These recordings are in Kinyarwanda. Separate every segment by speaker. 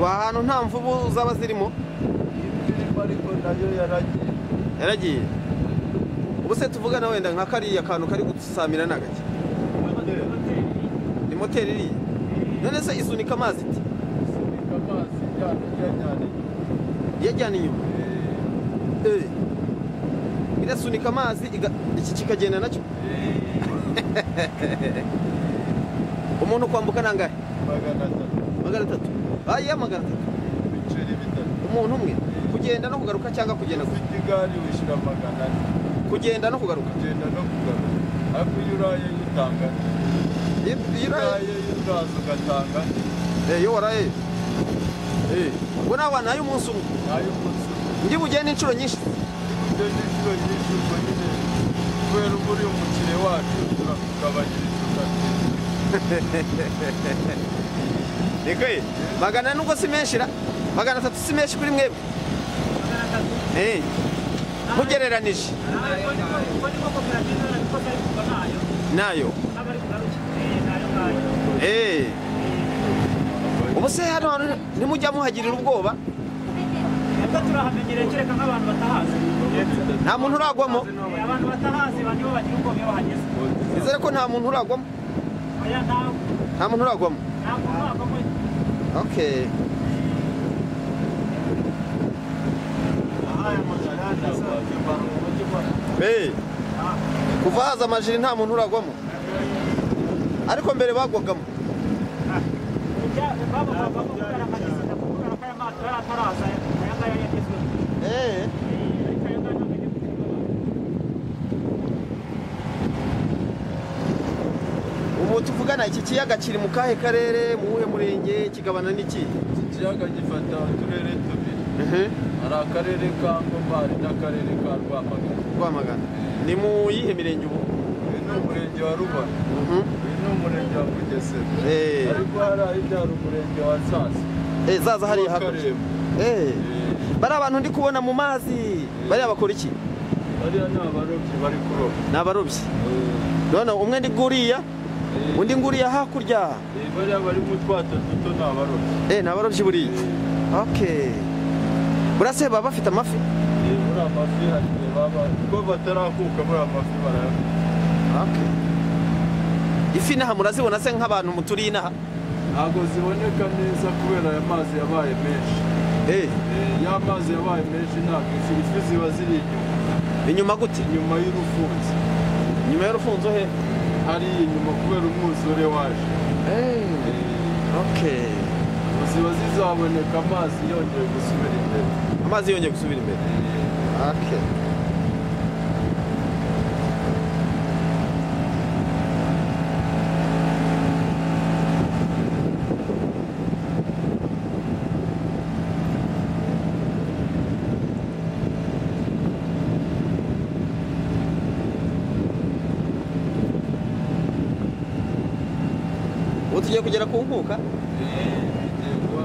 Speaker 1: ahantu nta mvubu zaba zirimo
Speaker 2: zirimo ariko nayo yaragiye
Speaker 1: yaragiye ubu se tuvugana wenda nka kariya kantu kari gusamira ni agake ni moteri iriya none se isunika amazi iti
Speaker 2: isunika amazi ijyana
Speaker 1: iyajyana
Speaker 2: iyajyana
Speaker 1: inyuma Eh. irasunika amazi iga- iki kikagenda nacyo umuntu kwambuka ni angahe
Speaker 2: magana atatu
Speaker 1: magana atatu aya magana atatu
Speaker 2: ibiceri bitatu
Speaker 1: umuntu umwe kugenda no kugaruka cyangwa kugenda gusa
Speaker 2: ufite igare wishyura magana ane
Speaker 1: kugenda no kugaruka
Speaker 2: ugenda no kugaruka ariko iyo uraye yo utanga ane.
Speaker 1: Iyo- iyo
Speaker 2: iyo
Speaker 1: uraye-
Speaker 2: uraye yo uraza ugatanga ane.
Speaker 1: Eh, iyo waraye Eh, ubwo nawe nayo umunsi umwe
Speaker 2: nayo umunsi umwe
Speaker 1: ndi bugende inshuro nyinshi
Speaker 2: ibyo ni inshuro nyinshi ubwo nyine kubera uba uri umukire wacu turakugabanyiriza ugatsinda
Speaker 1: nikoye magana ane ubwo si menshi ra magana atatu si menshi kuri mwebwe Eh, mugereranije nayo Eh, ubu se hano hantu ntimujya muhagirira ubwoba nta muntu uragwamo
Speaker 3: abantu batahazi nibo bagira ubwoba iyo bahageze
Speaker 1: nizere ko nta muntu uragwamo
Speaker 3: oya ntabwo
Speaker 1: nta muntu uragwamo
Speaker 3: ntabwo ntabwo
Speaker 1: okay
Speaker 2: Aha, aya magana ane azaza imvano mu mujyi wa-
Speaker 1: Eh, kuva haza amajiri nta muntu uragwamo ariko mbere bagwagamo
Speaker 3: ujya baba baba kubera amagezi kubera ko aya mato yari ataraza aya ngaya yagezweho
Speaker 1: Eh,
Speaker 3: ariko aya ngaya ntabwo ajya kugira ubwoba.
Speaker 1: ubu tuvugana iki kiyaga kiri mu kahe karere mu wuhe murenge kigabana n'iki
Speaker 2: iki kiyaga gifata uturere tubiri hari akarere ka ngoma hari n'akarere ka rwamagana
Speaker 1: rwamagana ni mu yihe mirenge ubu
Speaker 2: uyu ni umurenge wa rubona
Speaker 1: Mhm.
Speaker 2: uyu ni umurenge wa bugesera
Speaker 1: Eh,
Speaker 2: ariko hariya hirya hari umurenge wa sasa
Speaker 1: eh, zaza hariya hakurya
Speaker 2: Karembo.
Speaker 1: Eh,
Speaker 2: Eh,
Speaker 1: bariya bantu ndi kubona mu mazi bariya bakora iki
Speaker 2: bariya ni abarobyi bari kuroba
Speaker 1: ni abarobyi none umwe ndi nguriya
Speaker 2: Eh,
Speaker 1: undi nguriya hakurya
Speaker 2: eh, bariya bari mu twato duto ni abarobyi
Speaker 1: eh ni abarobyi buriya okay buriya se baba bafite amafi
Speaker 2: Eh, muri amafi hari igihe baba kuko batarakuka muri amafi barayafite
Speaker 1: okay ifi inaha murazibona se nk'abantu muturiye inaha
Speaker 2: ntabwo ziboneka neza kubera aya mazi yabaye menshi
Speaker 1: eh
Speaker 2: Eh, ya mazi yabaye menshi ntabwo izi ifi ziba ziri inyuma
Speaker 1: inyuma gute
Speaker 2: inyuma y'urufunzo
Speaker 1: inyuma y'urufunzo he
Speaker 2: hari inyuma kubera umwuzure waje
Speaker 1: eh
Speaker 2: Eh,
Speaker 1: okay
Speaker 2: ziba zizaboneka amazi yongeye gusubira imbere
Speaker 1: amazi yongeye gusubira imbere
Speaker 2: Eh,
Speaker 1: okay ubu tugiye kugera ku nkuka
Speaker 2: eh, biterwa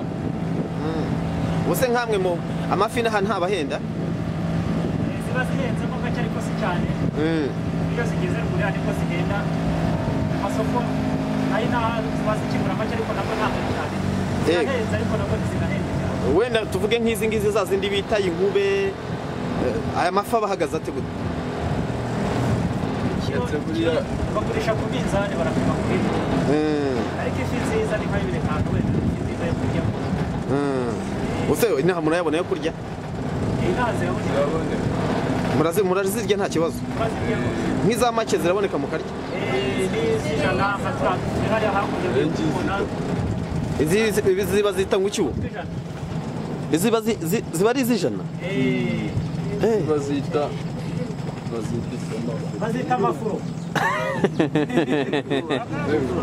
Speaker 1: ubuse nkamwe mu amafi n'ahantu ntabahenda
Speaker 3: Eh, ziba zihenze mo gake ariko si cyane iyo zigeze ruguru nibwo zigenda mu masoko nayo inaha ziba zikigura make ariko nabwo ntabwo ari cyane zirahenze ariko nabwo ntizigahenda cyane
Speaker 1: wenda tuvuge nk'izi ngizi za zindi bita inkube eh, aya mafi aba ahagaze ate gute
Speaker 2: ndetse buriya
Speaker 3: bagurisha ku minzani barapima ku bindi ariko ifi nziza ni nka bibiri kantu wenda ifi nziza yo kuryaho
Speaker 1: ubuse inaha murayabona yo kurya
Speaker 3: inka ziraboneka
Speaker 2: ziraboneka
Speaker 1: Murazi- murazirya nta kibazo
Speaker 3: baziryaho
Speaker 1: nk'iza make ziraboneka mu karya
Speaker 3: Eh, n'izijana nka turiya tugera hakurya
Speaker 2: Ingizi.
Speaker 3: y'umubona
Speaker 1: izi izi ziba zita ngo icyuho
Speaker 3: tw'ijana
Speaker 1: iziba zi- zi- ziba ari iz'ijana
Speaker 3: Eh,
Speaker 1: Eh,
Speaker 2: bazita bazita isomafu
Speaker 3: bazita amafuro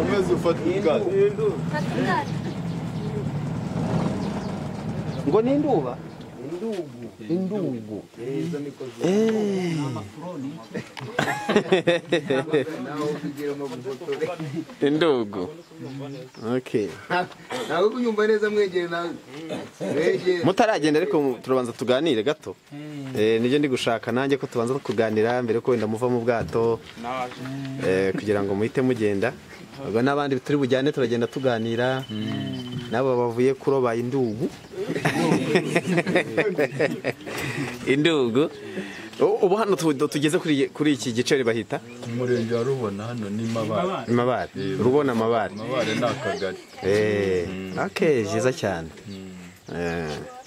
Speaker 2: umeze ufata ubwato
Speaker 1: ngo ni induba
Speaker 4: Indu indugu
Speaker 1: indugu
Speaker 4: izo niko ziri
Speaker 1: Eh.
Speaker 4: amafuroni nawe ubigira mu bugotore
Speaker 1: indugu okay
Speaker 4: nawe kunyumva neza mwegere nawe mwegere
Speaker 1: mutaragenda ariko mu- turabanza tuganire gato Eh, nibyo ndi gushaka nanjye ko tubanza kuganira mbere ko wenda muva mu bwato Eh, kugira ngo muhite mugenda ubwo n'abandi turi bujyane turagenda tuganira nabo bavuye kuroba indugu indugu U- ubu hano tu- tugeze kuri kuri iki gice bahita
Speaker 2: umurenge wa rubona hano ni mabara
Speaker 1: amabare rubona amabare
Speaker 2: mabara ni akagari
Speaker 1: Eh, okay, byiza cyane Eh,